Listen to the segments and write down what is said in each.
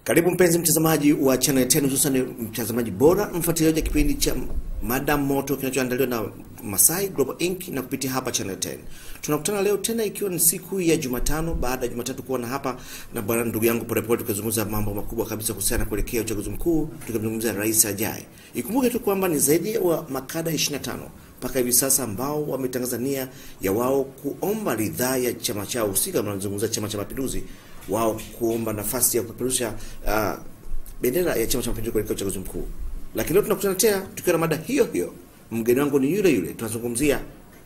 Karibu mpenzi mtazamaji wa Channel 10 hususan mtazamaji bora mfuatiliaji wa kipindi cha Mada Moto kinachoandaliwa na Masai Global Inc na kupitia hapa Channel 10. Tunakutana leo tena ikiwa ni siku ya Jumatano baada ya Jumatatu kuwa na hapa na bwana ndugu yangu Polepole tukazungumza mambo makubwa kabisa kuhusiana na kuelekea uchaguzi mkuu, tukazungumza rais ajaye. Ikumbuke tu kwamba ni zaidi wa makada 25 mpaka hivi sasa ambao wametangaza nia ya wao kuomba ridhaa ya chama chao husika, mnazungumza Chama cha Mapinduzi, wao kuomba nafasi ya kupeperusha uh, bendera ya Chama cha Mapinduzi kuelekea uchaguzi mkuu. Lakini leo tunakutana tena tukiwa na mada hiyo hiyo. Mgeni wangu ni yule yule, tunazungumzia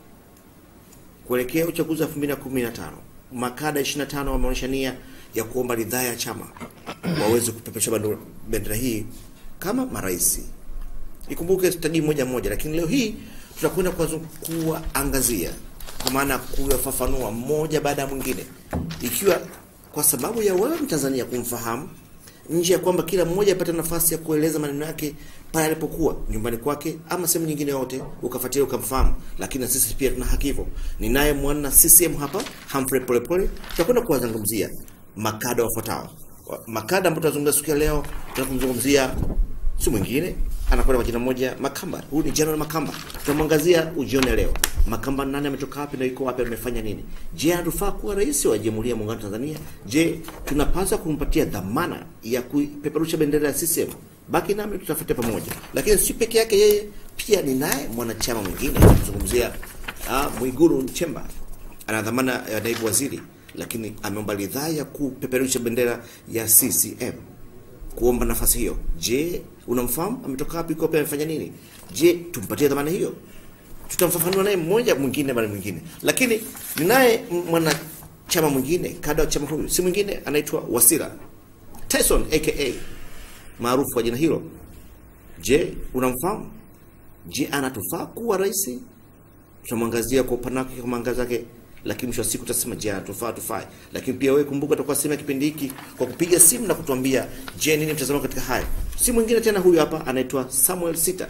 kuelekea uchaguzi wa 2015. Makada 25 wameonyesha nia ya kuomba ridhaa ya chama waweze kupeperusha bendera hii kama marais. Ikumbuke tutaji moja moja, lakini leo hii tutakwenda kuangazia kwa maana kuyafafanua mmoja baada ya mwingine, ikiwa kwa sababu ya wewe Mtanzania kumfahamu, nje ya kwamba kila mmoja apate nafasi ya kueleza maneno yake pale alipokuwa nyumbani kwake ama sehemu nyingine yote, ukafuatilia ukamfahamu. Lakini na sisi pia tuna haki hivyo. Ninaye mwana CCM hapa Humphrey Polepole, tutakwenda kuwazungumzia makada wafuatao. Makada ambao tutazungumzia siku ya leo, tunakumzungumzia si mwingine anakwenda kwa jina moja Makamba. Huyu ni General Makamba. Tunamwangazia ujione leo. Makamba nani, ametoka wapi na yuko wapi, amefanya nini? Je, anatufaa kuwa rais wa Jamhuri ya Muungano wa Tanzania? Je, tunapaswa kumpatia dhamana ya kupeperusha bendera ya CCM? Baki nami tutafute pamoja. Lakini si peke yake yeye, pia ni naye mwanachama mwingine tunazungumzia ah, Mwigulu Nchemba. Ana dhamana ya naibu waziri, lakini ameomba ridhaa ya kupeperusha bendera ya CCM kuomba nafasi hiyo. Je, unamfahamu? Ametoka wapi? Kope amefanya nini? Je, tumpatie dhamana hiyo? Tutamfafanua naye mmoja mwingine baada mwingine, lakini ninaye mwanachama mwingine kada wa chama huyu, si mwingine anaitwa Wasira Tyson aka maarufu kwa jina hilo. Je, unamfahamu? Je, anatufaa kuwa rais? Tutamwangazia kwa upana wake, kwa mwangaza wake lakini mwisho wa siku tutasema je, tufaa tufai. Lakini pia wewe kumbuka, utakuwa sema kipindi hiki kwa kupiga simu na kutuambia, je, nini mtazamo katika haya. Si mwingine tena, huyu hapa anaitwa Samuel Sita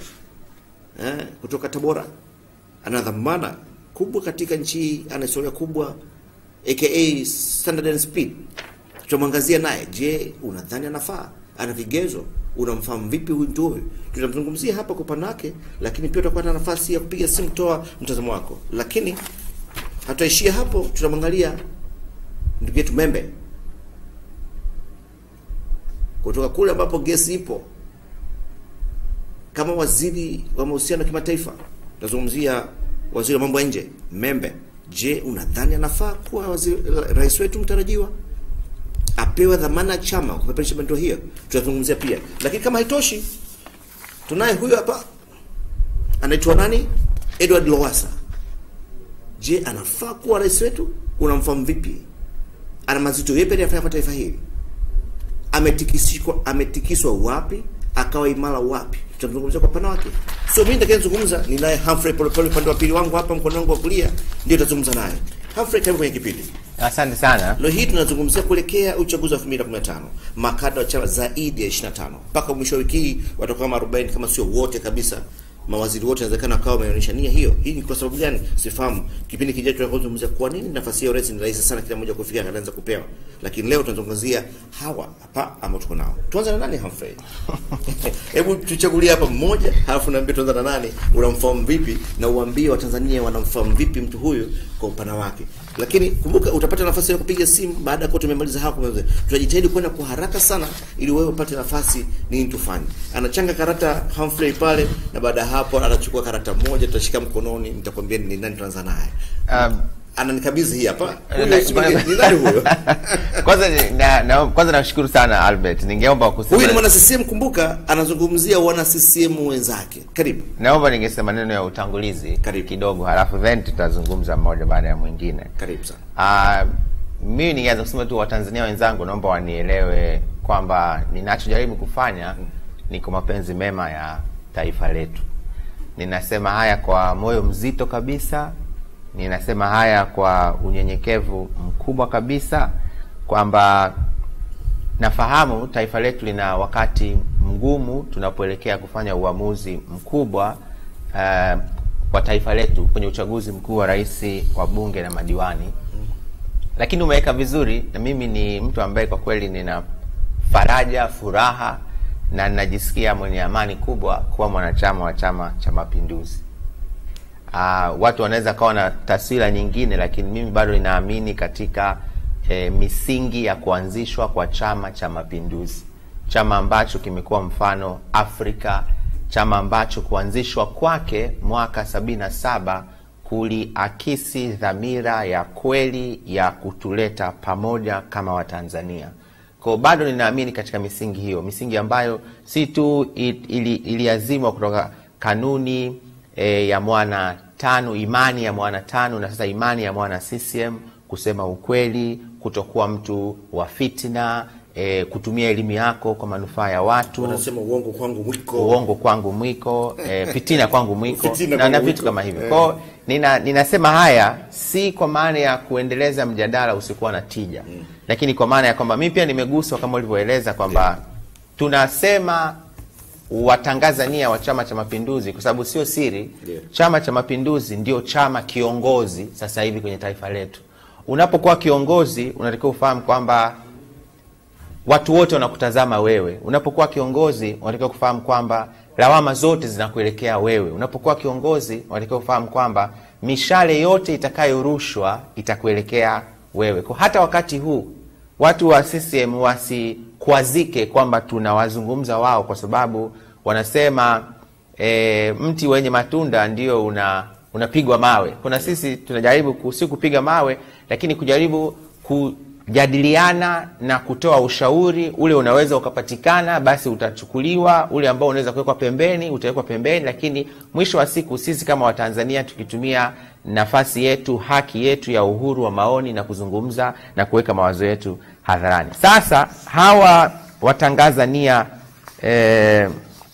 eh, kutoka Tabora. Ana dhamana kubwa katika nchi hii, ana historia kubwa aka Standard and Speed. Tutamwangazia naye, je, unadhani anafaa? Ana vigezo? Unamfahamu vipi huyu mtu huyu? Tutamzungumzia hapa kwa upana wake, lakini pia utakuwa na nafasi ya kupiga simu, toa mtazamo wako, lakini hataishia hapo. Tunamwangalia ndugu yetu Membe kutoka kule ambapo gesi ipo, kama waziri wa mahusiano ya kimataifa. Tunazungumzia waziri wa mambo ya nje Membe. Je, unadhani anafaa kuwa waziri, rais wetu mtarajiwa, apewe dhamana ya chama kupeperusha bendera hiyo? Tutazungumzia pia, lakini kama haitoshi, tunaye huyo hapa anaitwa nani, Edward Lowassa. Je, anafaa kuwa rais wetu? Unamfahamu vipi? Ana mazito yepi aliyofanya kwa taifa hili? Ametikiswa, ametikiswa wapi? Akawa imara wapi? Tutamzungumzia kwa pana wake. Sio mimi nitakayezungumza, ni naye Humphrey Polepole upande wa pili wangu hapa, mkono wangu wa kulia, ndio tutazungumza naye. Humphrey, karibu kwenye kipindi. Asante sana. Leo hii tunazungumzia kuelekea uchaguzi wa 2015. Makada wa chama zaidi ya 25. Mpaka mwisho wa wiki hii watakuwa kama 40 kama sio wote kabisa mawaziri wote inawezekana wakawa wameonyesha nia hiyo. Hii ni kwa sababu gani? Sifahamu. Kipindi kijacho tunazungumzia kwa nini nafasi ya rais ni rahisi sana, kila mmoja kufikia anaanza kupewa, lakini leo tunazungumzia hawa hapa ambao tuko nao. Tuanze na nani, Humphrey? Hebu tuchagulie hapa mmoja, halafu naambia tuanze na nani, unamfahamu vipi, na uambie Watanzania wanamfahamu vipi mtu huyu kwa upana wake. Lakini kumbuka, utapata nafasi ya kupiga simu baada ya kuwa tumemaliza hapo. Tutajitahidi kwenda kwa haraka sana, ili wewe upate nafasi nini tufanye. Anachanga karata Humphrey pale, na baada hapo anachukua karata moja, tutashika mkononi, nitakwambia ni nani tuanza naye. Um, ananikabidhi hii hapa. Ni nani huyo? Kwanza na, na, kwanza nashukuru sana Albert. Ningeomba kusema Huyu ni mwana CCM, kumbuka anazungumzia wana CCM wenzake. Karibu. Naomba ningesema maneno ya utangulizi Karibu. kidogo, halafu then tutazungumza mmoja baada ya mwingine. Karibu sana. Uh, mimi ningeanza kusema tu Watanzania wenzangu, naomba wanielewe kwamba ninachojaribu kufanya ni kwa mapenzi mema ya taifa letu. Ninasema haya kwa moyo mzito kabisa, ninasema haya kwa unyenyekevu mkubwa kabisa, kwamba nafahamu taifa letu lina wakati mgumu tunapoelekea kufanya uamuzi mkubwa uh, kwa taifa letu kwenye uchaguzi mkuu wa rais, wa bunge na madiwani, lakini umeweka vizuri, na mimi ni mtu ambaye kwa kweli nina faraja, furaha na ninajisikia mwenye amani kubwa kuwa mwanachama wa Chama cha Mapinduzi. Uh, watu wanaweza kawa na taswira nyingine, lakini mimi bado ninaamini katika eh, misingi ya kuanzishwa kwa Chama cha Mapinduzi, chama ambacho kimekuwa mfano Afrika, chama ambacho kuanzishwa kwake mwaka sabini na saba kuliakisi dhamira ya kweli ya kutuleta pamoja kama Watanzania. Kwa bado ninaamini katika misingi hiyo, misingi ambayo si tu ili, iliazimwa kutoka kanuni e, ya mwana tano, imani ya mwana tano na sasa imani ya mwana CCM, kusema ukweli, kutokuwa mtu wa fitna e, kutumia elimu yako kwa manufaa ya watu Wanasema uongo kwangu mwiko. uongo kwangu mwiko e, fitina kwangu mwiko Fitina na, kwangu na vitu mwiko. kama hivyo Eh. kwao nina, ninasema haya si kwa maana ya kuendeleza mjadala usikuwa na tija lakini kwa maana ya kwamba mi pia nimeguswa kama ulivyoeleza kwamba tunasema watangaza nia wa chama cha mapinduzi kwa sababu sio siri Ndio. chama cha mapinduzi ndio chama kiongozi sasa hivi kwenye taifa letu unapokuwa kiongozi unatakiwa ufahamu kwamba watu wote wanakutazama wewe. Unapokuwa kiongozi, unatakiwa kufahamu kwamba lawama zote zinakuelekea wewe. Unapokuwa kiongozi, unatakiwa kufahamu kwamba mishale yote itakayorushwa itakuelekea wewe. Kwa hata wakati huu watu wa CCM wasikwazike kwamba tunawazungumza wao, kwa sababu wanasema e, mti wenye matunda ndio una unapigwa mawe. Kuna sisi tunajaribu ku- si kupiga mawe, lakini kujaribu kujadiliana na kutoa ushauri. Ule unaweza ukapatikana, basi utachukuliwa. Ule ambao unaweza kuwekwa pembeni, utawekwa pembeni. Lakini mwisho wa siku, sisi kama Watanzania tukitumia nafasi yetu, haki yetu ya uhuru wa maoni na kuzungumza na kuweka mawazo yetu hadharani. Sasa hawa watangaza nia eh,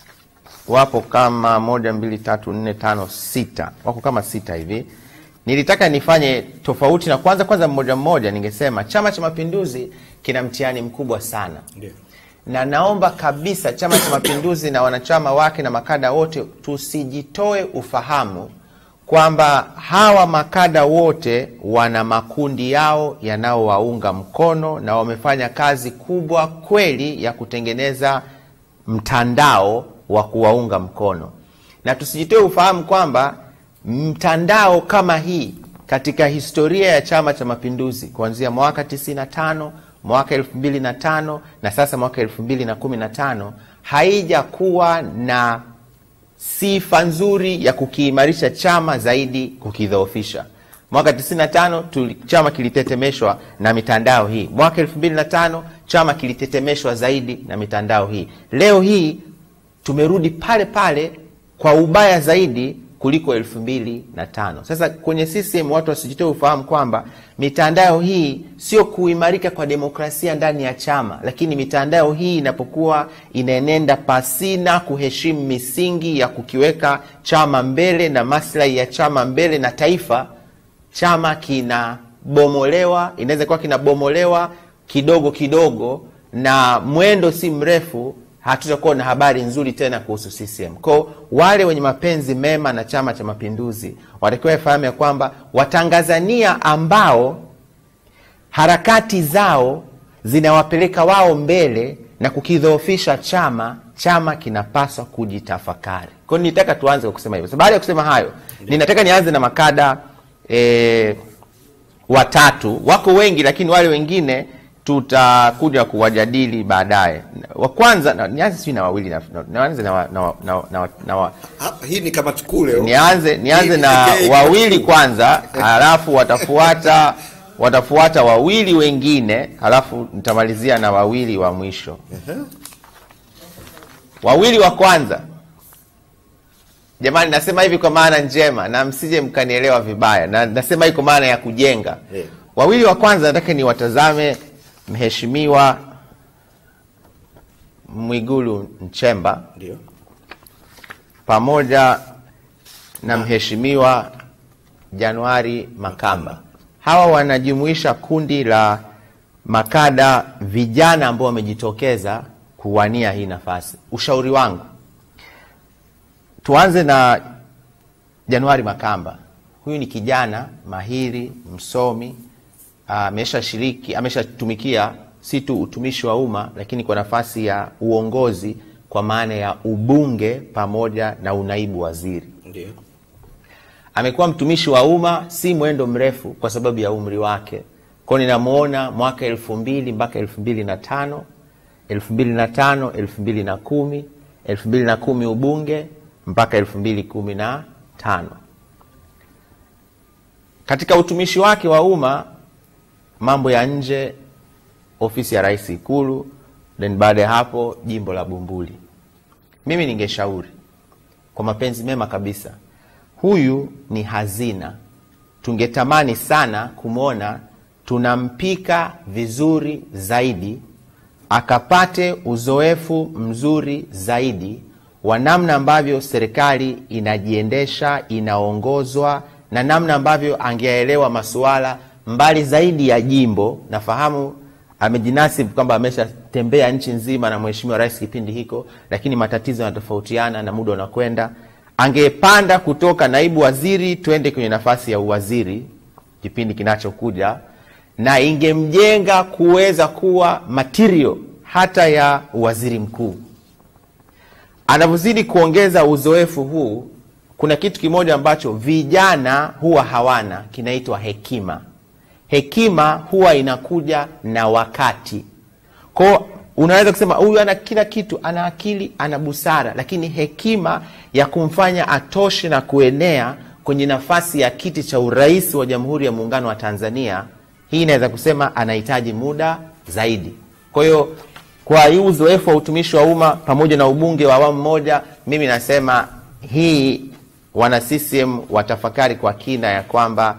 wapo kama moja mbili tatu nne tano sita wako kama sita hivi nilitaka nifanye tofauti na kwanza kwanza mmoja mmoja ningesema chama cha mapinduzi kina mtihani mkubwa sana Ndio. na naomba kabisa chama cha mapinduzi na wanachama wake na makada wote tusijitoe ufahamu kwamba hawa makada wote wana makundi yao yanayowaunga mkono na wamefanya kazi kubwa kweli ya kutengeneza mtandao wa kuwaunga mkono na tusijitoe ufahamu kwamba mtandao kama hii katika historia ya chama cha mapinduzi kuanzia mwaka 95 mwaka 2005 na sasa mwaka 2015 haijakuwa na sifa nzuri ya kukiimarisha chama zaidi kukidhoofisha mwaka 95 tuli, chama kilitetemeshwa na mitandao hii mwaka 2005 chama kilitetemeshwa zaidi na mitandao hii leo hii tumerudi pale pale kwa ubaya zaidi kuliko elfu mbili na tano sasa kwenye CCM watu wasijitoe ufahamu kwamba mitandao hii sio kuimarika kwa demokrasia ndani ya chama lakini mitandao hii inapokuwa inaenenda pasina kuheshimu misingi ya kukiweka chama mbele na maslahi ya chama mbele na taifa chama kinabomolewa inaweza kuwa kinabomolewa kidogo kidogo na mwendo si mrefu hatutakuwa na habari nzuri tena kuhusu CCM. Kwa wale wenye mapenzi mema na Chama cha Mapinduzi watakiwa wafahamu ya kwamba Watangazania ambao harakati zao zinawapeleka wao mbele na kukidhoofisha chama, chama kinapaswa kujitafakari. Kwa hiyo nitaka tuanze kwa kusema hivyo. So, baada ya kusema hayo, ninataka nianze na makada eh, watatu. Wako wengi, lakini wale wengine tutakuja kuwajadili baadaye. Wa kwanza na- nianze sijui na wawili na- na- nianze na, wa- na, wa- na, wa- na, wa- na, wa- Ah, hii ni kama tukuu leo. nianze nianze Hii na pekee wawili tukuu. kwanza, halafu watafuata watafuata wawili wengine, halafu nitamalizia na wawili wa mwisho. Ehe. Wawili wa kwanza, jamani, nasema hivi kwa maana njema na msije mkanielewa vibaya, na nasema hii kwa maana ya kujenga. Eh. Wawili wa kwanza nataka niwatazame Mheshimiwa Mwigulu Nchemba Ndio. pamoja na Mheshimiwa Januari Makamba. Hawa wanajumuisha kundi la makada vijana ambao wamejitokeza kuwania hii nafasi. Ushauri wangu, tuanze na Januari Makamba. Huyu ni kijana mahiri, msomi, ameshashiriki, ameshatumikia si tu utumishi wa umma, lakini kwa nafasi ya uongozi kwa maana ya ubunge pamoja na unaibu waziri. Ndio. Amekuwa mtumishi wa umma si mwendo mrefu kwa sababu ya umri wake, kwao ninamwona mwaka elfu mbili mpaka elfu mbili na tano elfu mbili na tano elfu mbili na kumi elfu mbili na kumi ubunge mpaka elfu mbili kumi na tano katika utumishi wake wa umma mambo ya nje ofisi ya rais ikulu then baada ya hapo jimbo la bumbuli mimi ningeshauri kwa mapenzi mema kabisa huyu ni hazina tungetamani sana kumwona tunampika vizuri zaidi akapate uzoefu mzuri zaidi wa namna ambavyo serikali inajiendesha inaongozwa na namna ambavyo angeelewa masuala mbali zaidi ya jimbo nafahamu amejinasibu kwamba ameshatembea nchi nzima na mheshimiwa rais kipindi hiko lakini matatizo yanatofautiana na muda unakwenda angepanda kutoka naibu waziri twende kwenye nafasi ya uwaziri kipindi kinachokuja na ingemjenga kuweza kuwa material hata ya waziri mkuu anavyozidi kuongeza uzoefu huu kuna kitu kimoja ambacho vijana huwa hawana kinaitwa hekima hekima huwa inakuja na wakati kwao unaweza kusema huyu ana kila kitu ana akili ana busara lakini hekima ya kumfanya atoshe na kuenea kwenye nafasi ya kiti cha urais wa jamhuri ya muungano wa tanzania hii inaweza kusema anahitaji muda zaidi kwa hiyo kwa hii uzoefu wa utumishi wa umma pamoja na ubunge wa awamu moja mimi nasema hii wana ccm watafakari kwa kina ya kwamba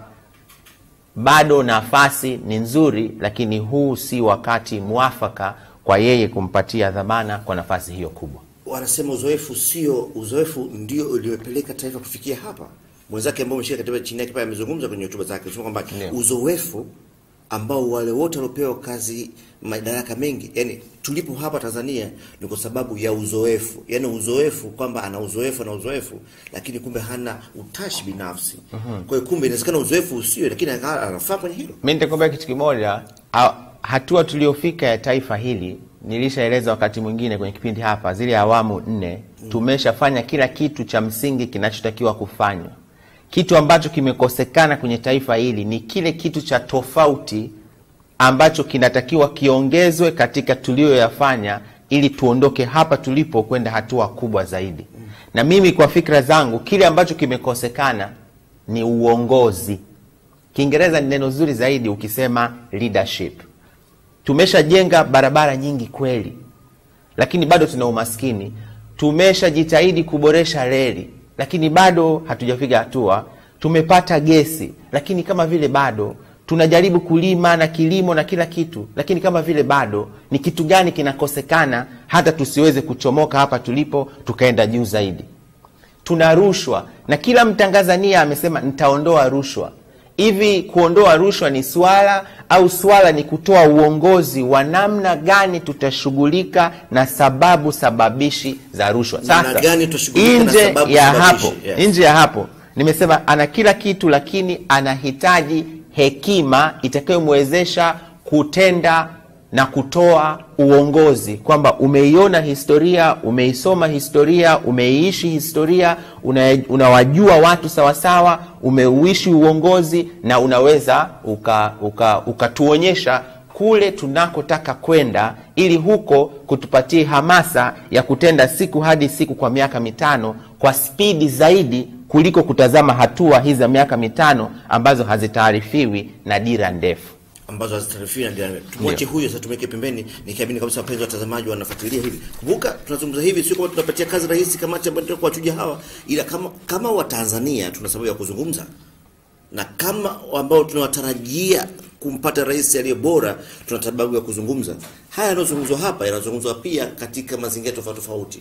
bado nafasi ni nzuri lakini huu si wakati mwafaka kwa yeye kumpatia dhamana kwa nafasi hiyo kubwa Wanasema uzoefu sio uzoefu ndio uliopeleka taifa kufikia hapa. Mwenzake ambao umeshika katiba chini yake pale amezungumza kwenye hotuba zake kusema kwamba Ndio. uzoefu ambao wale wote waliopewa kazi madaraka mengi, yani tulipo hapa Tanzania ni kwa sababu ya uzoefu, yani uzoefu kwamba ana uzoefu na uzoefu, lakini kumbe hana utashi binafsi. Kwa hiyo kumbe inawezekana uzoefu usio, lakini aka- anafaa kwenye hilo. mi nitakwambia kitu kimoja a- hatua tuliofika ya taifa hili nilishaeleza wakati mwingine kwenye kipindi hapa zile awamu nne tumeshafanya kila kitu cha msingi kinachotakiwa kufanywa kitu ambacho kimekosekana kwenye taifa hili ni kile kitu cha tofauti ambacho kinatakiwa kiongezwe katika tuliyoyafanya ili tuondoke hapa tulipo kwenda hatua kubwa zaidi na mimi kwa fikra zangu kile ambacho kimekosekana ni uongozi kiingereza ni neno zuri zaidi ukisema leadership tumeshajenga barabara nyingi kweli lakini bado tuna umaskini tumeshajitahidi kuboresha reli lakini bado hatujapiga hatua tumepata gesi lakini kama vile bado tunajaribu kulima na kilimo na kila kitu lakini kama vile bado ni kitu gani kinakosekana hata tusiweze kuchomoka hapa tulipo tukaenda juu zaidi tuna rushwa na kila mtanzania amesema nitaondoa rushwa hivi kuondoa rushwa ni swala au swala ni kutoa uongozi wa namna gani tutashughulika na sababu sababishi za rushwa Namna gani tutashughulika na nje sababu ya sababishi, hapo yes. nje ya hapo nimesema ana kila kitu lakini anahitaji hekima itakayomwezesha kutenda na kutoa uongozi kwamba umeiona historia umeisoma historia umeiishi historia una- unawajua watu sawasawa umeuishi uongozi na unaweza ukatuonyesha uka, ukatuonyesha kule tunakotaka kwenda ili huko kutupatie hamasa ya kutenda siku hadi siku kwa miaka mitano kwa spidi zaidi kuliko kutazama hatua hizi za miaka mitano ambazo hazitaarifiwi na dira ndefu ambazo hazitarifiwi na jirani. Tumwache huyo sasa, tumweke pembeni, nikiamini kabisa wapenzi watazamaji wanafuatilia hili. Kumbuka tunazungumza hivi, sio kwamba tunapatia kazi rahisi kamati ambayo tunataka kuwachuja hawa, ila kama kama Watanzania tuna sababu ya kuzungumza na kama ambao tunawatarajia kumpata rais aliye bora, tuna sababu ya kuzungumza. Haya yanayozungumzwa hapa yanazungumzwa pia katika mazingira tofauti tofauti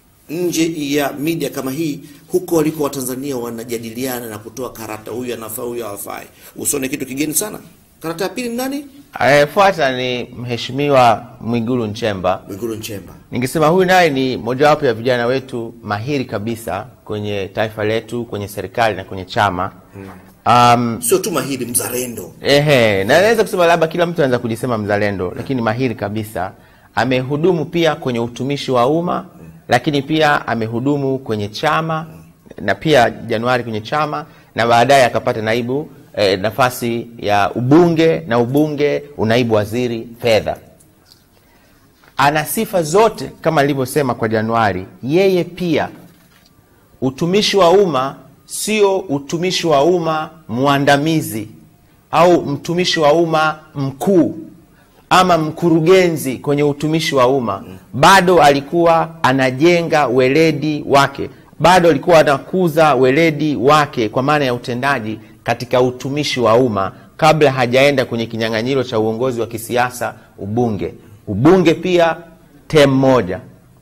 nje ya media kama hii, huko waliko Watanzania wanajadiliana na kutoa karata, huyu anafaa, huyu hafai. Usione kitu kigeni sana. Karata ya pili ni nani? anayefuata ni mheshimiwa mwigulu nchemba Mwigulu Nchemba. ningesema huyu naye ni mojawapo ya vijana wetu mahiri kabisa kwenye taifa letu kwenye serikali na kwenye chama mm. um, sio tu mahiri mzalendo Ehe, na naweza kusema labda kila mtu anaweza kujisema mzalendo, lakini mahiri kabisa. Amehudumu pia kwenye utumishi wa umma, lakini pia amehudumu kwenye chama na pia Januari kwenye chama na baadaye akapata naibu eh, nafasi ya ubunge na ubunge, unaibu waziri fedha. Ana sifa zote kama nilivyosema kwa Januari. Yeye pia utumishi wa umma sio utumishi wa umma mwandamizi au mtumishi wa umma mkuu ama mkurugenzi kwenye utumishi wa umma. Bado alikuwa anajenga weledi wake, bado alikuwa anakuza weledi wake kwa maana ya utendaji katika utumishi wa umma kabla hajaenda kwenye kinyang'anyiro cha uongozi wa kisiasa, ubunge. Ubunge pia tem moja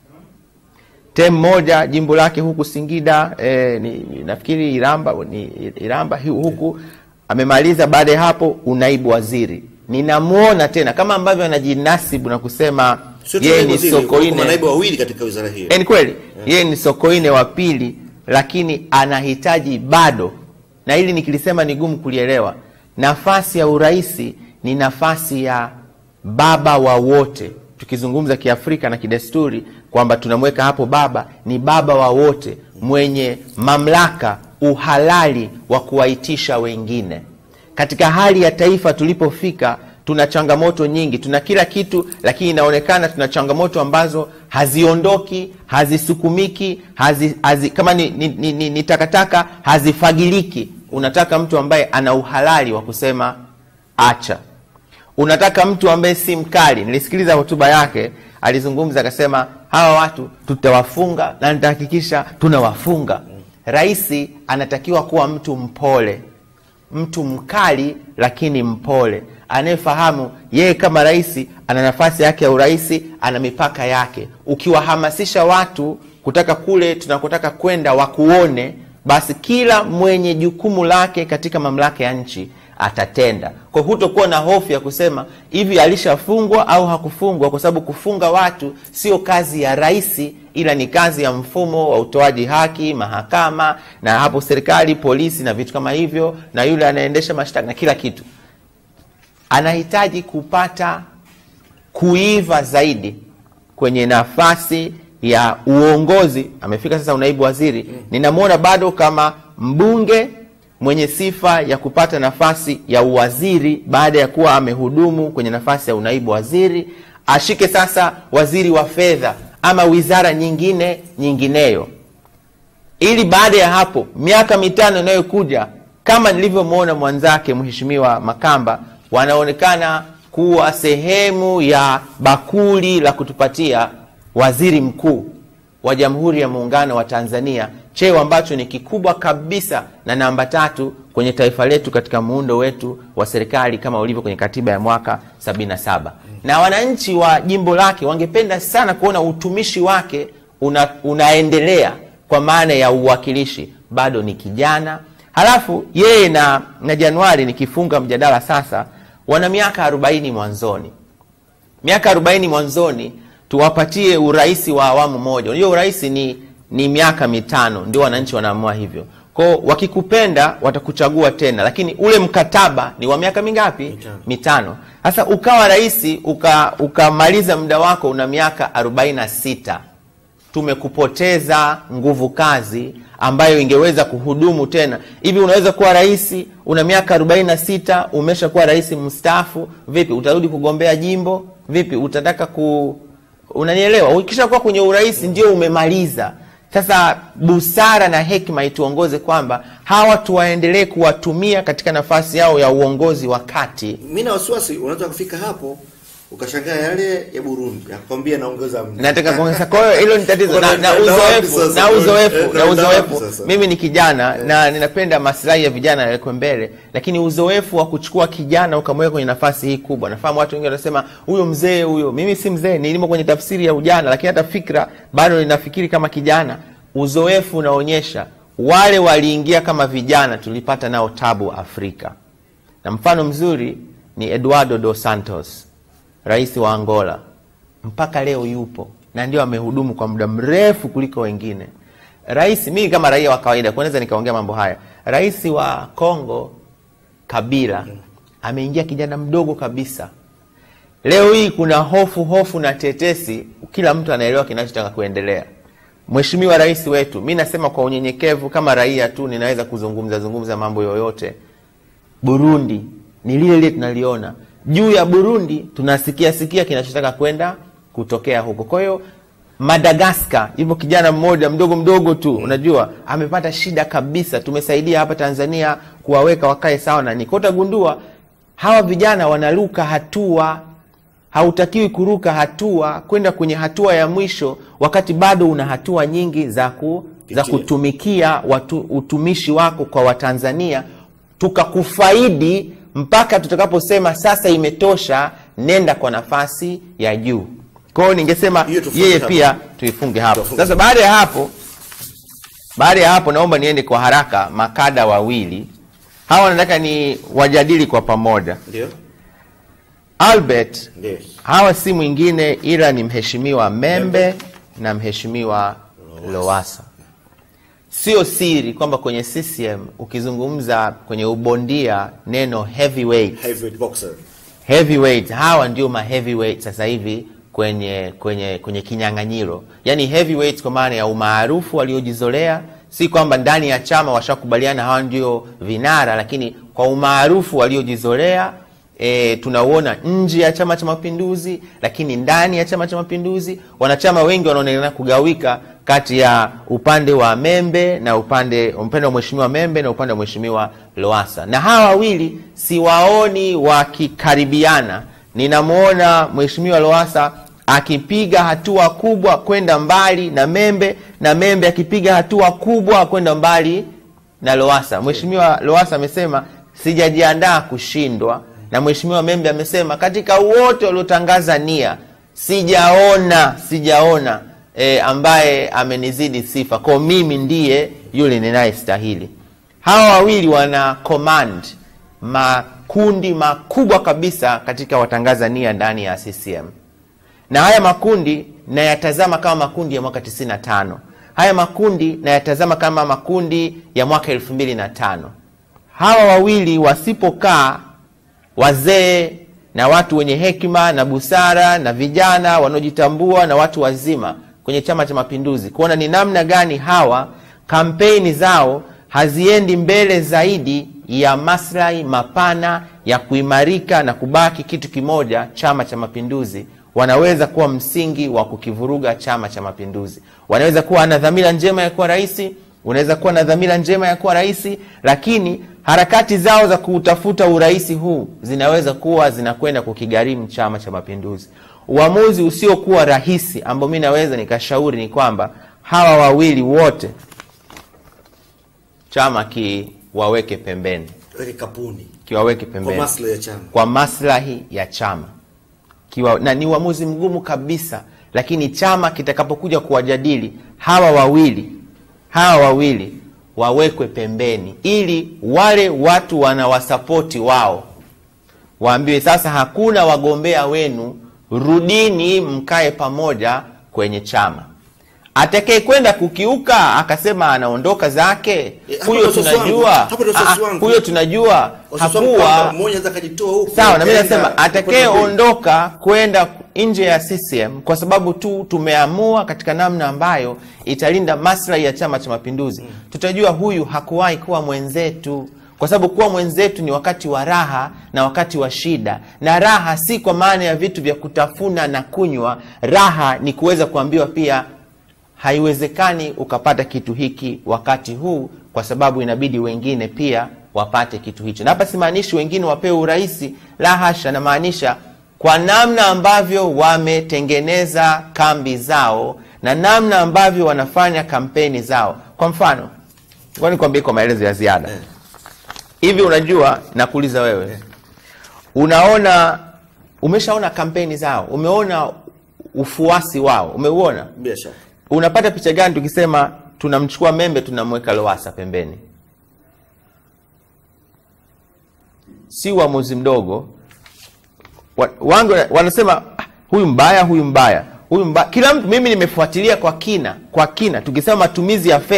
tem moja jimbo lake huku Singida eh, ni, ni, nafikiri Iramba ni Iramba hu- huku amemaliza. Baada ya hapo unaibu waziri, ninamwona tena kama ambavyo anajinasibu na kusema sio tu yeye naibu ni waziri, kuna Sokoine. manaibu wawili katika wizara hiyo Eh, ni kweli yeye ni Sokoine wa pili, lakini anahitaji bado, na hili nikilisema ni gumu kulielewa. Nafasi ya uraisi ni nafasi ya baba wa wote, tukizungumza Kiafrika na kidesturi kwamba tunamweka hapo baba, ni baba wa wote mwenye mamlaka, uhalali wa kuwaitisha wengine. Katika hali ya taifa tulipofika, tuna changamoto nyingi, tuna kila kitu, lakini inaonekana tuna changamoto ambazo haziondoki, hazisukumiki, hazi, hazi, kama ni, ni, ni, ni, ni takataka hazifagiliki. Unataka mtu ambaye ana uhalali wa kusema acha. Unataka mtu ambaye si mkali. Nilisikiliza hotuba yake, alizungumza akasema, hawa watu tutawafunga na nitahakikisha tunawafunga. Rais anatakiwa kuwa mtu mpole mtu mkali lakini mpole, anayefahamu yeye kama rais ana nafasi yake ya urais, ana mipaka yake. Ukiwahamasisha watu kutaka kule tunakotaka kwenda wakuone, basi kila mwenye jukumu lake katika mamlaka ya nchi atatenda. Kwa hiyo hutokuwa na hofu ya kusema hivi alishafungwa au hakufungwa, kwa sababu kufunga watu sio kazi ya rais, ila ni kazi ya mfumo wa utoaji haki, mahakama, na hapo serikali, polisi na vitu kama hivyo, na yule anaendesha mashtaka na kila kitu. Anahitaji kupata kuiva zaidi kwenye nafasi ya uongozi. Amefika sasa unaibu waziri, ninamwona bado kama mbunge mwenye sifa ya kupata nafasi ya uwaziri baada ya kuwa amehudumu kwenye nafasi ya unaibu waziri, ashike sasa waziri wa fedha ama wizara nyingine nyingineyo, ili baada ya hapo miaka mitano inayokuja kama nilivyomwona mwanzake Mheshimiwa Makamba, wanaonekana kuwa sehemu ya bakuli la kutupatia waziri mkuu wa Jamhuri ya Muungano wa Tanzania, cheo ambacho ni kikubwa kabisa na namba tatu kwenye taifa letu katika muundo wetu wa serikali kama ulivyo kwenye katiba ya mwaka 77. Na wananchi wa jimbo lake wangependa sana kuona utumishi wake una, unaendelea kwa maana ya uwakilishi. Bado ni kijana, halafu yeye na, na Januari, nikifunga mjadala sasa, wana miaka 40 mwanzoni miaka 40 mwanzoni tuwapatie urais wa awamu moja. Unajua urais ni, ni miaka mitano, ndio wananchi wanaamua hivyo. Kwao wakikupenda watakuchagua tena, lakini ule mkataba ni wa miaka mingapi? Mitano. Mitano. Sasa ukawa rais uka- ukamaliza muda wako una miaka 46 tumekupoteza nguvu kazi ambayo ingeweza kuhudumu tena. Hivi unaweza kuwa rais una miaka 46 umesha kuwa rais mstaafu, vipi utarudi kugombea jimbo? Vipi utataka ku unanielewa? Ukisha kuwa kwenye urais ndio umemaliza. Sasa busara na hekima ituongoze kwamba hawa tuwaendelee kuwatumia katika nafasi yao ya uongozi wa kati mi na wasiwasi unaweza kufika hapo ukashangaa yale ya Burundi akwambia naongeza mda. nataka kuongeza. Kwa hiyo hilo ni tatizo na, na Unaenda wapi uzoefu sasa? na uzoefu Eh, na unaenda wapi uzoefu. sasa? Mimi ni kijana na ninapenda maslahi ya vijana yawekwe mbele, lakini uzoefu wa kuchukua kijana ukamweka kwenye nafasi hii kubwa. Nafahamu watu wengi wanasema huyo mzee huyo. Mimi si mzee, nilimo kwenye tafsiri ya ujana, lakini hata fikra bado ninafikiri kama kijana. Uzoefu unaonyesha wale waliingia kama vijana, tulipata nao tabu Afrika, na mfano mzuri ni Eduardo dos Santos, rais wa Angola mpaka leo yupo na ndio amehudumu kwa muda mrefu kuliko wengine. Rais, mimi kama raia wa kawaida kwanza nikaongea mambo haya, rais wa Kongo Kabila ameingia kijana mdogo kabisa. Leo hii kuna hofu hofu na tetesi, kila mtu anaelewa kinachotaka kuendelea. Mheshimiwa rais wetu, mi nasema kwa unyenyekevu kama raia tu, ninaweza kuzungumza zungumza mambo yoyote. Burundi ni lile lile tunaliona juu ya Burundi, tunasikia sikia kinachotaka kwenda kutokea huko. Kwa hiyo Madagaskar, yupo kijana mmoja mdogo mdogo tu, unajua amepata shida kabisa. Tumesaidia hapa Tanzania kuwaweka wakae sawa na niko, utagundua hawa vijana wanaruka hatua hautakiwi kuruka hatua kwenda kwenye hatua ya mwisho wakati bado una hatua nyingi za, ku, za Pitia. kutumikia watu, utumishi wako kwa Watanzania tukakufaidi mpaka tutakaposema sasa imetosha, nenda kwa nafasi ya juu. Kwa hiyo ningesema Hiyo tufunge yeye hapo. pia tuifunge hapo. Tufunge Sasa baada ya hapo, baada ya hapo naomba niende kwa haraka makada wawili hawa, nataka ni wajadili kwa pamoja. Ndio, Albert ndio. hawa si mwingine ila ni mheshimiwa Membe na mheshimiwa Lowassa. Sio siri kwamba kwenye CCM ukizungumza kwenye ubondia neno heavyweight, Heavyweight boxer. heavyweight, hawa ndio ma heavyweight sasa hivi kwenye kwenye kwenye kinyang'anyiro, yaani heavyweight kwa maana ya umaarufu waliojizolea, si kwamba ndani ya chama washakubaliana hawa ndio vinara, lakini kwa umaarufu waliojizolea e, tunauona nje ya Chama cha Mapinduzi, lakini ndani ya Chama cha Mapinduzi wanachama wengi wanaonekana kugawika kati ya upande wa Membe na upande upande wa mheshimiwa Membe na upande wa mheshimiwa Lowassa, na hawa wawili siwaoni wakikaribiana. Ninamwona mheshimiwa Lowassa akipiga hatua kubwa kwenda mbali na Membe na Membe akipiga hatua kubwa kwenda mbali na Lowassa. Mheshimiwa Lowassa amesema sijajiandaa kushindwa, na mheshimiwa Membe amesema katika wote waliotangaza nia sijaona sijaona e, ambaye amenizidi sifa, kwa mimi ndiye yule ninayestahili. Hawa wawili wana command makundi makubwa kabisa katika watangaza nia ndani ya CCM na haya makundi nayatazama kama makundi ya mwaka 95 haya makundi nayatazama kama makundi ya mwaka elfu mbili na tano hawa wawili wasipokaa wazee na watu wenye hekima na busara na vijana wanaojitambua na watu wazima kwenye chama cha mapinduzi kuona ni namna gani hawa kampeni zao haziendi mbele zaidi ya maslahi mapana ya kuimarika na kubaki kitu kimoja chama cha mapinduzi wanaweza kuwa msingi wa kukivuruga chama cha mapinduzi wanaweza kuwa na dhamira njema ya kuwa rais unaweza kuwa na dhamira njema ya kuwa rais lakini harakati zao za kuutafuta urais huu zinaweza kuwa zinakwenda kukigharimu chama cha mapinduzi uamuzi usiokuwa rahisi ambao mi naweza nikashauri ni kwamba hawa wawili wote chama kiwaweke pembeni Weke kapuni kiwaweke kwa pembeni maslahi ya chama. kwa maslahi ya chama Kiwa, na ni uamuzi mgumu kabisa lakini chama kitakapokuja kuwajadili hawa wawili hawa wawili wawekwe pembeni ili wale watu wanawasapoti wao waambiwe sasa hakuna wagombea wenu rudini mkae pamoja kwenye chama atakaye kwenda kukiuka akasema anaondoka zake Eh, hapo huyo ndo wasiwasi wangu. tunajua Hapo ndo wasiwasi Ah, wangu. huyo tunajua Wasiwasi wangu kwamba hakuwa mmoja anaweza akajitoa huku sawa na mimi akaenda nasema kwenda atakayeondoka kwenda nje ya CCM kwa sababu tu tumeamua katika namna ambayo italinda maslahi ya Chama cha Mapinduzi, tutajua huyu hakuwahi kuwa mwenzetu, kwa sababu kuwa mwenzetu ni wakati wa raha na wakati wa shida, na raha si kwa maana ya vitu vya kutafuna na kunywa. Raha ni kuweza kuambiwa pia haiwezekani ukapata kitu hiki wakati huu kwa sababu inabidi wengine pia wapate kitu hicho na hapa simaanishi wengine wapewe urahisi la hasha namaanisha kwa namna ambavyo wametengeneza kambi zao na namna ambavyo wanafanya kampeni zao kwa mfano ngoja nikwambie kwa maelezo ya ziada Eh. hivi unajua nakuuliza wewe unaona umeshaona kampeni zao umeona ufuasi wao umeuona bila shaka unapata picha gani tukisema tunamchukua membe tunamweka lowasa pembeni si uamuzi mdogo Wa- wangu wanasema "Ah, huyu mbaya huyu mbaya huyu mbaya kila mtu mimi nimefuatilia kwa kina kwa kina tukisema matumizi ya fedha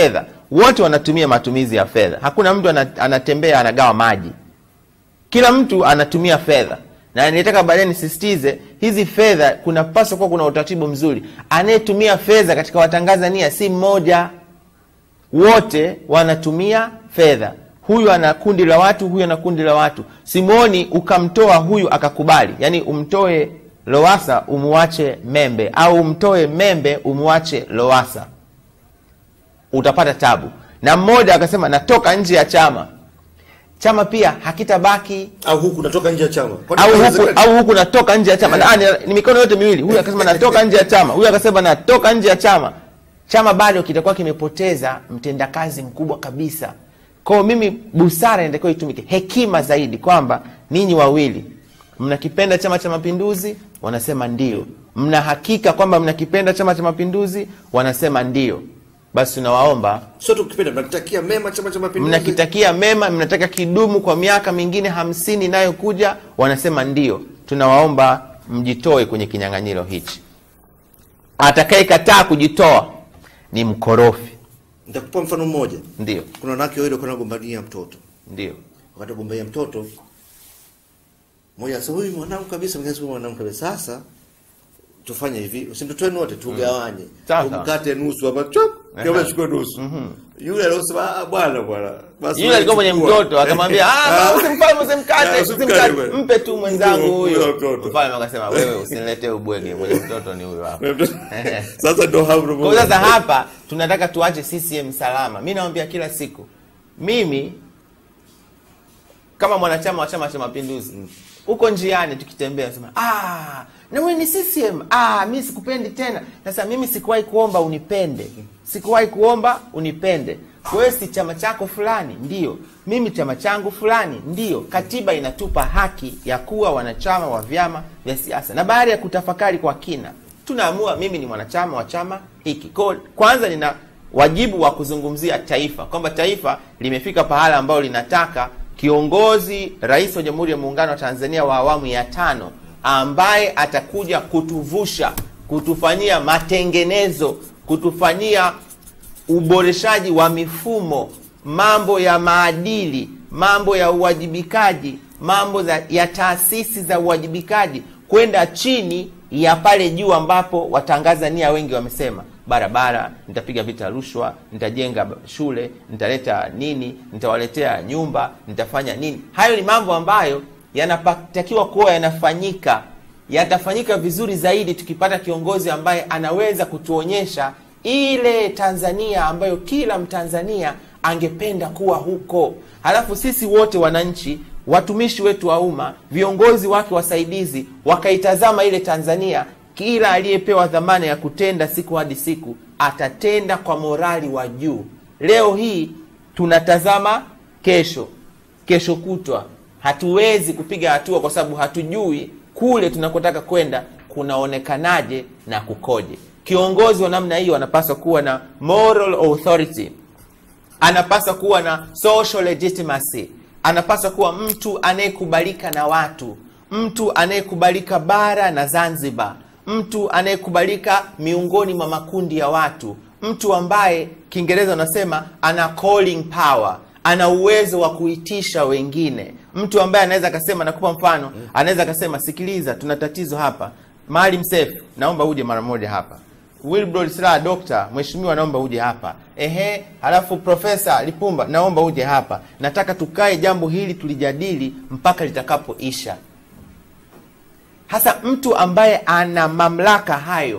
wote wanatumia matumizi ya fedha. Hakuna mtu ana- anatembea anagawa maji, kila mtu anatumia fedha, na nitaka baadaye nisisitize hizi fedha, kunapaswa kuwa kuna utaratibu mzuri. Anayetumia fedha katika Watanzania si mmoja, wote wanatumia fedha. Huyu ana kundi la watu, huyu ana kundi la watu. Simoni ukamtoa huyu akakubali, yaani umtoe Lowasa umuache Membe, au umtoe Membe umuache Lowasa, utapata tabu. Na mmoja akasema natoka nje ya chama, chama pia hakitabaki au huku natoka nje ya chama Kwani au huku, inawezekana? au huku natoka nje ya chama na, ni, ni mikono yote miwili. Huyu akasema natoka nje ya chama, huyu akasema natoka nje ya chama. Chama bado kitakuwa kimepoteza mtendakazi mkubwa kabisa. Kwa hiyo mimi, busara inatakiwa itumike, hekima zaidi, kwamba ninyi wawili mnakipenda Chama cha Mapinduzi, wanasema ndio. Mna hakika kwamba mnakipenda Chama cha Mapinduzi, wanasema ndio. Basi tunawaomba sio tukipenda mnakitakia mema chama cha mapinduzi mnakitakia mema, mnataka kidumu kwa miaka mingine hamsini inayokuja, wanasema ndio. Tunawaomba mjitoe kwenye kinyang'anyiro hichi. Atakayekataa kujitoa ni mkorofi. nitakupa mfano mmoja Ndio, kuna wanawake wawili walikuwa wanagombania mtoto ndio, wakati wagombania mtoto mmoja asema huyu mwanangu kabisa mwingine asema mwanangu kabisa sasa tufanye hivi usimtotoeni wote tugawanye Sawa, tumkate nusu hapa chop Aha. kama chukue nusu yule aliyosema "Ah, bwana bwana basi yule alikuwa mwenye chukua." mtoto akamwambia, "Ah, Ah. usimfanye, Ah, usimkate, usimkate usimkate, bwana. mpe tu mwenzangu Mpe huyo." mtoto. Mfalme akasema, wewe usiniletee ubwege, mwenye mtoto ni huyo hapa. sasa ndo hapo Kwa hiyo sasa hapa tunataka tuache CCM salama. Mi nawambia kila siku, mimi kama mwanachama wa Chama cha Mapinduzi huko njiani tukitembea, sema ah, na wewe ni CCM. Ah, mi sikupendi tena. Sasa mimi sikuwahi kuomba unipende, sikuwahi kuomba unipende. Wewe si chama chako fulani, ndio mimi chama changu fulani, ndio. Katiba inatupa haki ya kuwa wanachama wa vyama vya siasa, na baada ya kutafakari kwa kina tunaamua mimi ni mwanachama wa chama hiki. Kwa kwanza nina wajibu wa kuzungumzia taifa kwamba taifa limefika pahala ambalo linataka kiongozi rais wa Jamhuri ya Muungano wa Tanzania wa awamu ya tano ambaye atakuja kutuvusha, kutufanyia matengenezo, kutufanyia uboreshaji wa mifumo, mambo ya maadili, mambo ya uwajibikaji, mambo za, ya taasisi za uwajibikaji kwenda chini ya pale juu ambapo Watanzania wengi wamesema barabara, nitapiga vita rushwa, nitajenga shule, nitaleta nini, nitawaletea nyumba, nitafanya nini. Hayo ni mambo ambayo yanatakiwa kuwa yanafanyika, yatafanyika vizuri zaidi tukipata kiongozi ambaye anaweza kutuonyesha ile Tanzania ambayo kila Mtanzania angependa kuwa huko. Halafu sisi wote wananchi, watumishi wetu wa umma, viongozi wake wasaidizi, wakaitazama ile Tanzania, kila aliyepewa dhamana ya kutenda siku hadi siku atatenda kwa morali wa juu. Leo hii tunatazama kesho, kesho kutwa hatuwezi kupiga hatua kwa sababu hatujui kule tunakotaka kwenda kunaonekanaje na kukoje. Kiongozi wa namna hiyo anapaswa kuwa na moral authority, anapaswa kuwa na social legitimacy, anapaswa kuwa mtu anayekubalika na watu, mtu anayekubalika bara na Zanzibar, mtu anayekubalika miongoni mwa makundi ya watu, mtu ambaye Kiingereza unasema ana calling power, ana uwezo wa kuitisha wengine, mtu ambaye anaweza akasema, nakupa mfano, anaweza akasema, sikiliza, tuna tatizo hapa, Maalim Seif, naomba uje mara moja hapa Wilbrod Slaa dokta, mheshimiwa, naomba uje hapa. Ehe, halafu Profesa Lipumba, naomba uje hapa. Nataka tukae jambo hili tulijadili mpaka litakapoisha. Hasa mtu ambaye ana mamlaka hayo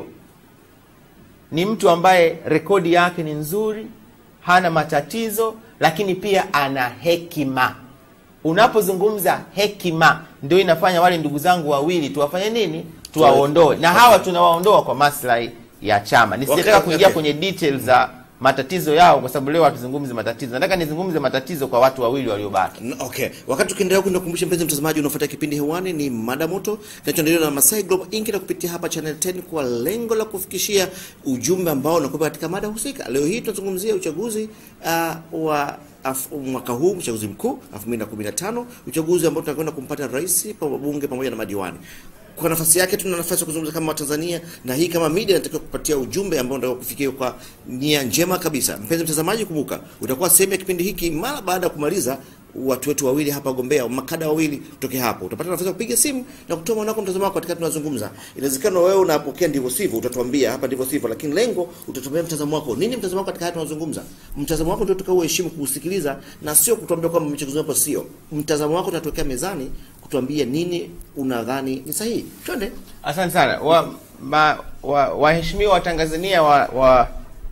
ni mtu ambaye rekodi yake ni nzuri, hana matatizo, lakini pia ana hekima. Unapozungumza hekima, ndio inafanya wale ndugu zangu wawili tuwafanye nini? Tuwaondoe, na hawa tunawaondoa kwa maslahi ya chama. Nisitaka Okay, kuingia okay. kwenye details za matatizo yao, kwa sababu leo hatuzungumzi matatizo. Nataka nizungumze matatizo kwa watu wawili waliobaki. N- Okay, wakati tukiendelea kwenda kukumbusha mpenzi mtazamaji, unafuata kipindi hewani ni mada moto kinachoendelea na Masai Global Inc na kupitia hapa Channel 10 kwa lengo la kufikishia ujumbe ambao unakuwa katika mada husika. Leo hii tunazungumzia uchaguzi uh, wa af, mwaka huu uchaguzi mkuu 2015, uchaguzi ambao tunakwenda kumpata rais, pa- wabunge pamoja na madiwani. kwa nafasi yake tuna nafasi ya kuzungumza kama Watanzania, na hii kama media inatakiwa kupatia ujumbe ambao ndio kufikia kwa nia njema kabisa. Mpenzi mtazamaji, kumbuka utakuwa sehemu ya kipindi hiki mara baada ya kumaliza watu wetu wawili hapa wagombea makada wawili kutoka hapo, utapata nafasi ya kupiga simu na kutoa maoni yako, mtazamo wako katika tunazungumza. Inawezekana wewe unapokea ndivyo sivyo, utatuambia hapa ndivyo sivyo, lakini lengo utatuambia mtazamo wako nini, mtazamo wako katika haya tunazungumza. Mtazamo wako ndio tukauheshimu kuusikiliza, na sio kutuambia kwamba mchezo hapo sio. Mtazamo wako tunatokea mezani kutuambia nini unadhani ni sahihi. Twende. Asante sana wa, ma, wa, waheshimiwa Watanzania wa, wa,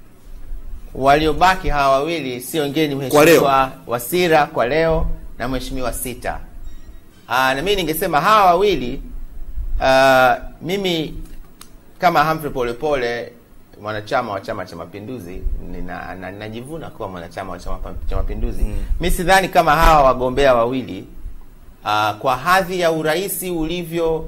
waliobaki hawa wawili si wengine ni Kwa leo. mheshimiwa Wasira kwa leo na mheshimiwa Sita. Aa, na mimi ningesema hawa wawili aa, mimi kama Humphrey Polepole mwanachama wa Chama cha Mapinduzi nina- na- ninajivuna kuwa mwanachama wa Chama cha Mapinduzi. Mm. Mi sidhani kama hawa wagombea wawili aa, kwa hadhi ya uraisi ulivyo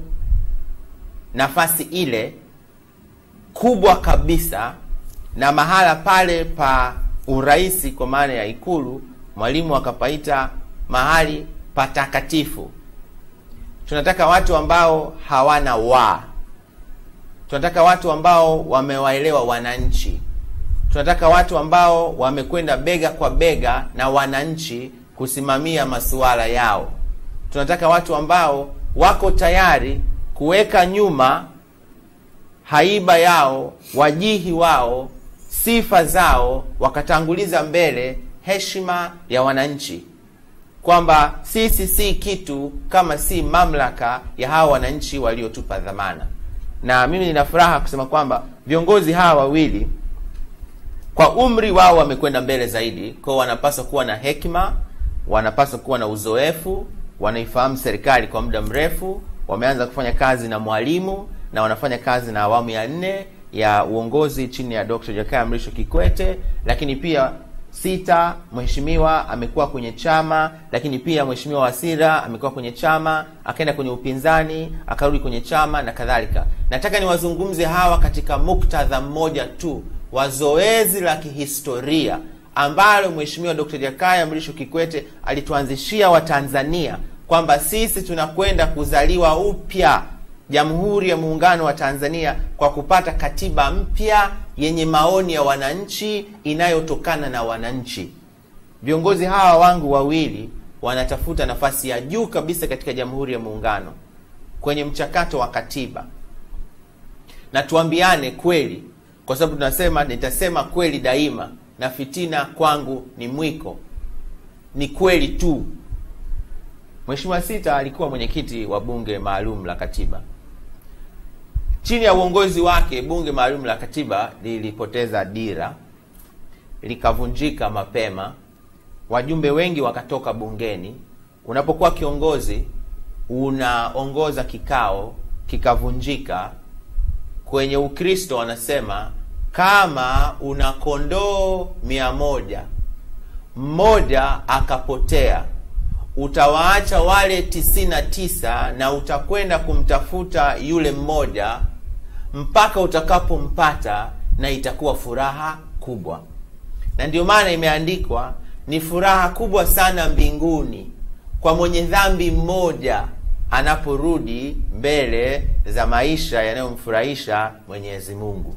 nafasi ile kubwa kabisa na mahala pale pa uraisi kwa maana ya Ikulu, Mwalimu akapaita mahali patakatifu. Tunataka watu ambao hawana wa, tunataka watu ambao wamewaelewa wananchi, tunataka watu ambao wamekwenda bega kwa bega na wananchi kusimamia masuala yao. Tunataka watu ambao wako tayari kuweka nyuma haiba yao, wajihi wao, sifa zao, wakatanguliza mbele heshima ya wananchi, kwamba sisi si kitu kama si mamlaka ya hawa wananchi waliotupa dhamana. Na mimi nina furaha kusema kwamba viongozi hawa wawili kwa umri wao wamekwenda mbele zaidi, kwa hiyo wanapaswa kuwa na hekima, wanapaswa kuwa na uzoefu, wanaifahamu serikali kwa muda mrefu, wameanza kufanya kazi na Mwalimu na wanafanya kazi na awamu ya nne ya uongozi chini ya Dr. Jakaya Mrisho Kikwete, lakini pia Sita mheshimiwa amekuwa kwenye chama, lakini pia mheshimiwa Wasira amekuwa kwenye chama, akaenda kwenye upinzani, akarudi kwenye chama na kadhalika. Nataka niwazungumze hawa katika muktadha mmoja tu wa zoezi la kihistoria ambalo mheshimiwa Dr. Jakaya Mrisho Kikwete alituanzishia Watanzania kwamba sisi tunakwenda kuzaliwa upya Jamhuri ya Muungano wa Tanzania kwa kupata katiba mpya yenye maoni ya wananchi inayotokana na wananchi. Viongozi hawa wangu wawili wanatafuta nafasi ya juu kabisa katika Jamhuri ya Muungano kwenye mchakato wa katiba, na tuambiane kweli, kwa sababu tunasema nitasema kweli daima, na fitina kwangu ni mwiko. Ni kweli tu. Mheshimiwa Sita alikuwa mwenyekiti wa bunge maalum la katiba. Chini ya uongozi wake, bunge maalum la katiba lilipoteza dira, likavunjika mapema, wajumbe wengi wakatoka bungeni. Unapokuwa kiongozi, unaongoza kikao kikavunjika. Kwenye Ukristo wanasema kama una kondoo mia moja mmoja akapotea utawaacha wale tisini na tisa na utakwenda kumtafuta yule mmoja mpaka utakapompata, na itakuwa furaha kubwa. Na ndio maana imeandikwa ni furaha kubwa sana mbinguni kwa mwenye dhambi mmoja anaporudi mbele za maisha yanayomfurahisha Mwenyezi Mungu.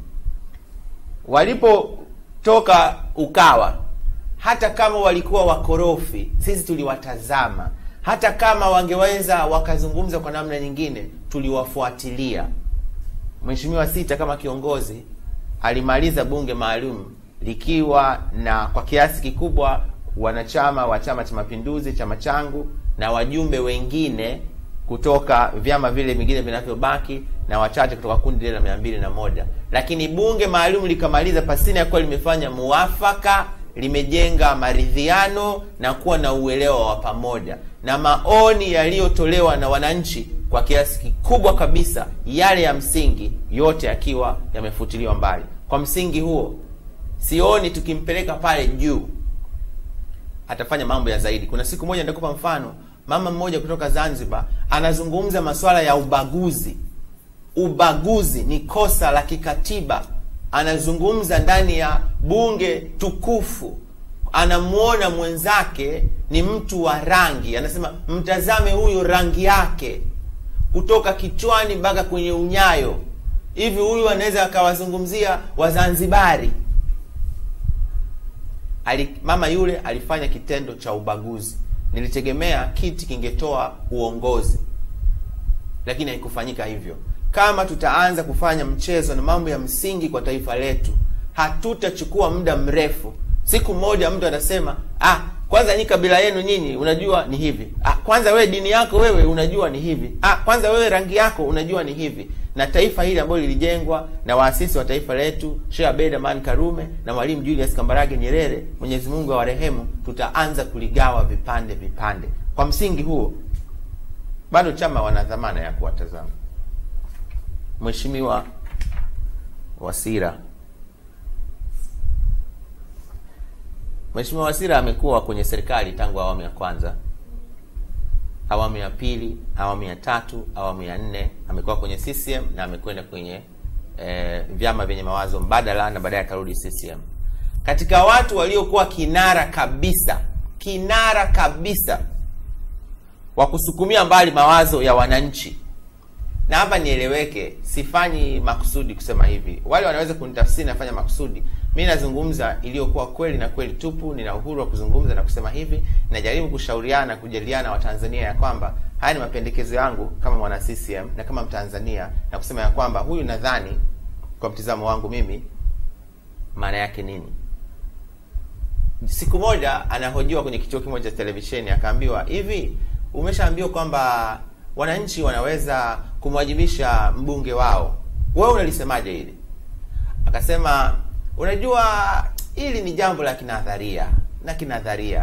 Walipotoka Ukawa hata kama walikuwa wakorofi, sisi tuliwatazama. Hata kama wangeweza wakazungumza kwa namna nyingine, tuliwafuatilia. Mheshimiwa Sita kama kiongozi alimaliza bunge maalum likiwa na kwa kiasi kikubwa wanachama wa Chama cha Mapinduzi, chama changu, na wajumbe wengine kutoka vyama vile vingine vinavyobaki na wachache kutoka kundi lile la mia mbili na moja, lakini bunge maalum likamaliza pasina ya kuwa limefanya muafaka limejenga maridhiano na kuwa na uelewa wa pamoja na maoni yaliyotolewa na wananchi kwa kiasi kikubwa kabisa, yale ya msingi yote yakiwa yamefutiliwa mbali. Kwa msingi huo, sioni tukimpeleka pale juu atafanya mambo ya zaidi. Kuna siku moja nitakupa mfano, mama mmoja kutoka Zanzibar anazungumza masuala ya ubaguzi. Ubaguzi ni kosa la kikatiba anazungumza ndani ya bunge tukufu, anamwona mwenzake ni mtu wa rangi, anasema mtazame huyu rangi yake. kutoka kichwani mpaka kwenye unyayo hivi huyu anaweza akawazungumzia wazanzibari Ali, mama yule alifanya kitendo cha ubaguzi nilitegemea kiti kingetoa uongozi lakini haikufanyika hivyo kama tutaanza kufanya mchezo na mambo ya msingi kwa taifa letu hatutachukua muda mrefu siku moja mtu anasema ah kwanza nyi kabila yenu nyinyi unajua ni hivi ah, kwanza wewe dini yako wewe unajua ni hivi ah, kwanza wewe rangi yako unajua ni hivi na taifa hili ambalo lilijengwa na waasisi wa taifa letu Sheikh Abeid Amani Karume na Mwalimu Julius Kambarage Nyerere Mwenyezi Mungu awarehemu tutaanza kuligawa vipande vipande kwa msingi huo bado chama wana dhamana ya kuwatazama Mheshimiwa Wasira Mheshimiwa Wasira amekuwa kwenye serikali tangu awamu ya kwanza, awamu ya pili, awamu ya tatu, awamu ya nne. Amekuwa kwenye CCM na amekwenda kwenye eh, vyama vyenye mawazo mbadala na baadaye akarudi CCM. Katika watu waliokuwa kinara kabisa, kinara kabisa wa kusukumia mbali mawazo ya wananchi na hapa nieleweke, sifanyi makusudi kusema hivi. Wale wanaweza kunitafsiri nafanya makusudi. Mi nazungumza iliyokuwa kweli na kweli tupu. Nina uhuru wa kuzungumza na kusema hivi. Najaribu kushauriana na kujadiliana Watanzania ya kwamba haya ni mapendekezo yangu kama mwana CCM na kama Mtanzania, na kusema ya kwamba huyu, nadhani kwa mtizamo wangu mimi, maana yake nini. Siku moja anahojiwa kwenye kituo kimoja cha televisheni, akaambiwa hivi, umeshaambiwa kwamba wananchi wanaweza kumwajibisha mbunge wao, wewe unalisemaje hili? Akasema, unajua hili ni jambo la kinadharia na kinadharia,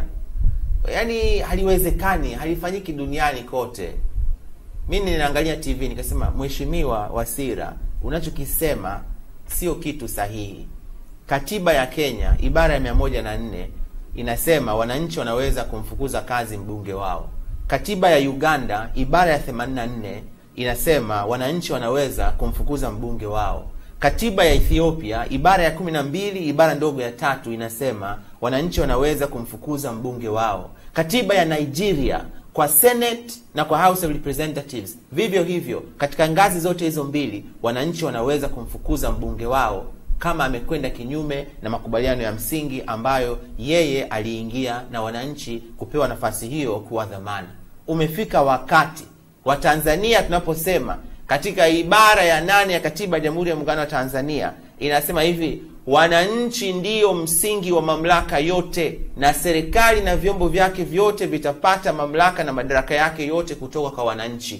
yaani haliwezekani, halifanyiki duniani kote. Mi ninaangalia TV nikasema, Mheshimiwa Wasira, unachokisema sio kitu sahihi. Katiba ya Kenya ibara ya mia moja na nne inasema wananchi wanaweza kumfukuza kazi mbunge wao. Katiba ya Uganda ibara ya 84 inasema wananchi wanaweza kumfukuza mbunge wao. Katiba ya Ethiopia ibara ya 12 ibara ndogo ya tatu inasema wananchi wanaweza kumfukuza mbunge wao. Katiba ya Nigeria kwa Senate na kwa House of Representatives vivyo hivyo, katika ngazi zote hizo mbili wananchi wanaweza kumfukuza mbunge wao kama amekwenda kinyume na makubaliano ya msingi ambayo yeye aliingia na wananchi kupewa nafasi hiyo kuwa dhamana. Umefika wakati wa Tanzania tunaposema katika ibara ya nane ya katiba ya Jamhuri ya Muungano wa Tanzania inasema hivi: wananchi ndiyo msingi wa mamlaka yote, na serikali na vyombo vyake vyote vitapata mamlaka na madaraka yake yote kutoka kwa wananchi.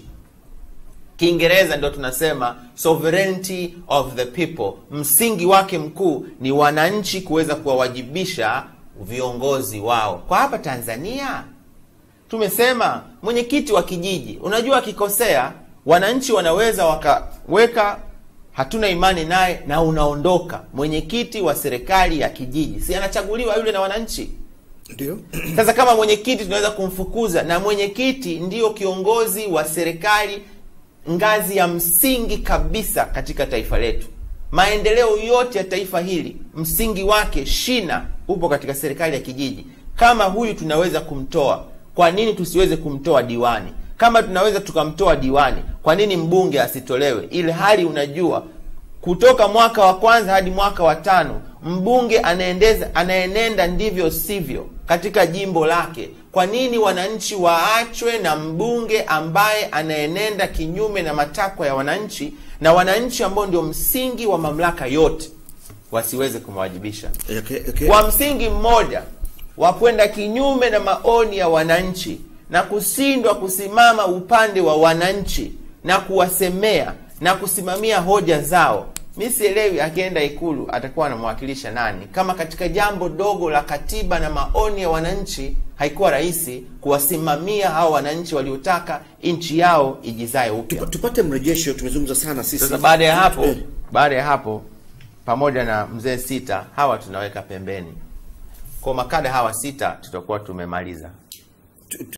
Kiingereza ndio tunasema sovereignty of the people. Msingi wake mkuu ni wananchi kuweza kuwawajibisha viongozi wao. Kwa hapa Tanzania tumesema mwenyekiti wa kijiji, unajua akikosea, wananchi wanaweza wakaweka hatuna imani naye na unaondoka. Mwenyekiti wa serikali ya kijiji si anachaguliwa yule na wananchi? Ndio. Sasa kama mwenyekiti tunaweza kumfukuza, na mwenyekiti ndiyo kiongozi wa serikali ngazi ya msingi kabisa katika taifa letu. Maendeleo yote ya taifa hili msingi wake, shina, upo katika serikali ya kijiji. Kama huyu tunaweza kumtoa, kwa nini tusiweze kumtoa diwani? Kama tunaweza tukamtoa diwani, kwa nini mbunge asitolewe? Ili hali unajua kutoka mwaka wa kwanza hadi mwaka wa tano mbunge anaendeza anaenenda ndivyo sivyo katika jimbo lake. Kwa nini wananchi waachwe na mbunge ambaye anaenenda kinyume na matakwa ya wananchi, na wananchi ambao ndio msingi wa mamlaka yote wasiweze kumwajibisha Okay, okay. kwa msingi mmoja wa kwenda kinyume na maoni ya wananchi na kushindwa kusimama upande wa wananchi na kuwasemea na kusimamia hoja zao. Mi sielewi akienda Ikulu atakuwa anamwakilisha nani, kama katika jambo dogo la katiba na maoni ya wananchi haikuwa rahisi kuwasimamia hao wananchi waliotaka nchi yao ijizae upya. Tupa- tupate mrejesho. Tumezungumza sana sisi. Sasa baada ya hapo, Eh, baada ya hapo, pamoja na mzee sita hawa tunaweka pembeni. Kwa makada hawa sita tutakuwa tumemaliza. tu-